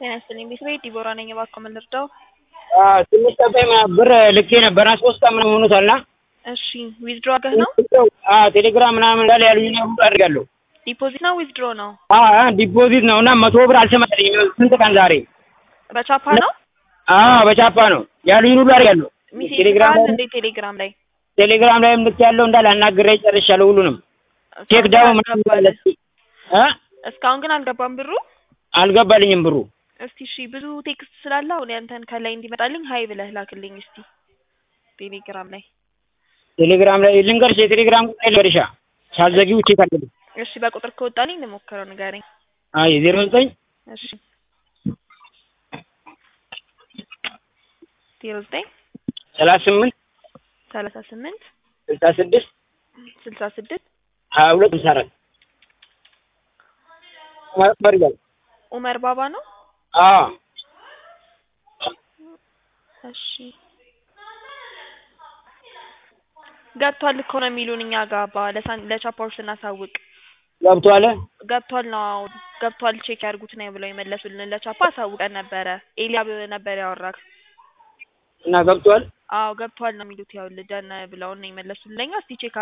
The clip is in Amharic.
ጤና ይስጥልኝ ቤተሰቤ ዲቦራ ነኝ። እባክዎ ምን ልርዳው? ትንሽ ጠባይ ብር ልኬ ነበር ሶስት ቀን ምናምን ሆኖታል እና እሺ ዊዝድሮ አድርገህ ነው? ቴሌግራም ምናምን እንዳለ ያሉኝ ሁሉ አድርጋለሁ። ዲፖዚት ነው ዊዝድሮ ነው? ዲፖዚት ነው እና መቶ ብር አልተመለሰኝም። ስንት ቀን ዛሬ በቻፓ ነው? አዎ በቻፓ ነው ያሉኝ ሁሉ አድርጋለሁ። ሚሴጅ ቴሌግራም ልከሃል ላይ እንዴ? ቴሌግራም ላይ ቴሌግራም ላይም ልክ ያለው እንዳለ አናግሬ ጨርሻለሁ ሁሉንም ቼክ ዳው ምናምን እንዳለ እ እስካሁን ግን አልገባም ብሩ። አልገባልኝም ብሩ እስቲ እሺ ብዙ ቴክስት ስላለ አሁን ያንተን ከላይ እንዲመጣልኝ ሀይ ብለህ ላክልኝ እስቲ ቴሌግራም ላይ። ቴሌግራም ላይ ልንገርሽ የቴሌግራም ቁጥር ልንገርሻ ሳትዘጊው ቼክ አድርጊ። እሺ በቁጥር ከወጣልኝ እንሞክረው ንገረኝ። አይ ዜሮ ዘጠኝ እሺ ዜሮ ዘጠኝ ሰላሳ ስምንት ሰላሳ ስምንት ስልሳ ስድስት ስልሳ ስድስት ሀያ ሁለት ስልሳ አራት መርጋል ኡመር ባባ ነው። አዎ እሺ ገብቷል እኮ ነው የሚሉን እኛ ጋር ባ ለሳን ለቻፓዎች ስናሳውቅ ገብቷል። ገብቷል ነው አዎ ገብቷል ቼክ ያድርጉት ነው ብለው የመለሱልን። ለቻፓ አሳውቀን ነበረ። ኤልያብ ነበር ያወራክ። እና ገብቷል። አዎ ገብቷል ነው የሚሉት። ያው ልደን ብለውን ነው የመለሱልን። ለኛ እስቲ ቼክ